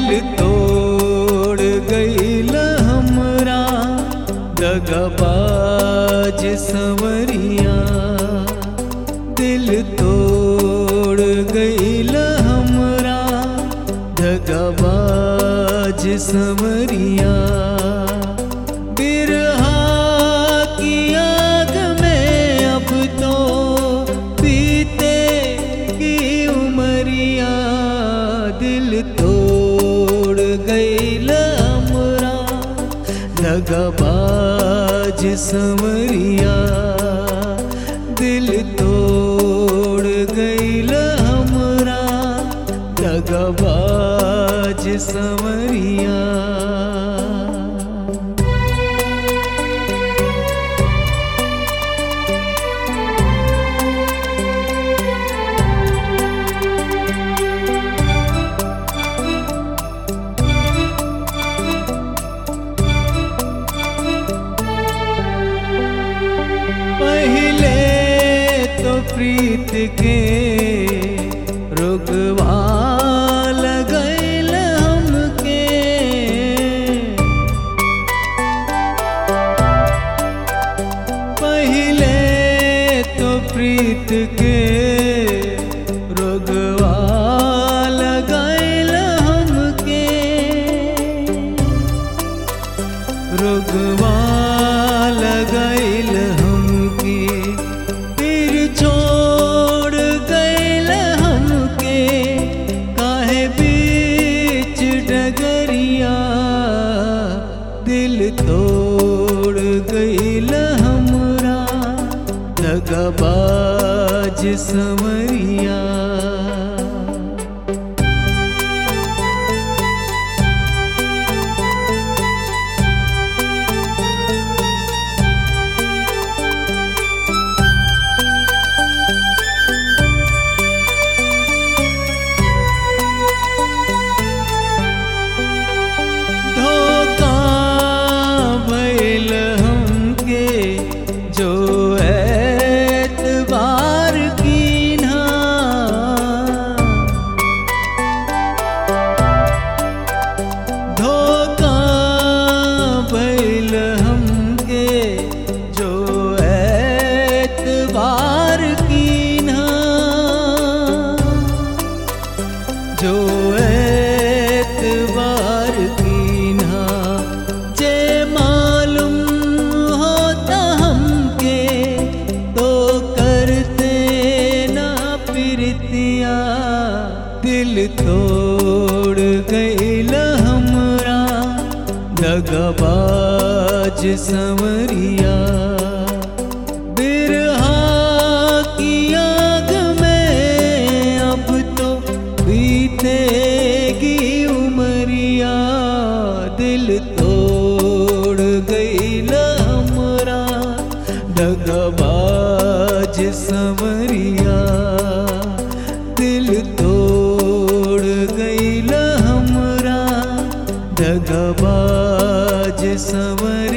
तोड़ गईल हमरा दगबाज संवरिया दिल तोड़ गईल हमरा दगबाज संवरिया बिरहा की आग में अब तो पीते की उमरिया दिल तोड़ गईल हमरा दगबाज संवरिया दिल तोड़ गईल हमरा दगबाज संवरिया पहले तो प्रीत के रुगवा लगैल हमके पहले तो प्रीत के रुगवा लगैल हमके रुगवा लगैल हमके फिर छोड़ गैल हमके काहे बीच डगरिया दिल तोड़ गैल हमरा दगबाज समरिया धोखा भइल हमके जो एतबार कीन्हा धोखा भइल हमके जो एतबार कीन्हा जो एतबार कीन्हा जे मालूम होता हमके तो करते ना प्रीतिया दिल तोड़ गईल हमरा दगबाज संवरिया बिरहा की आग में अब तो बीतेगी उमरिया दिल तोड़ गईल हमरा डगबाज संवरिया दिल तोड़ गईल हमरा डगबाज संवरिया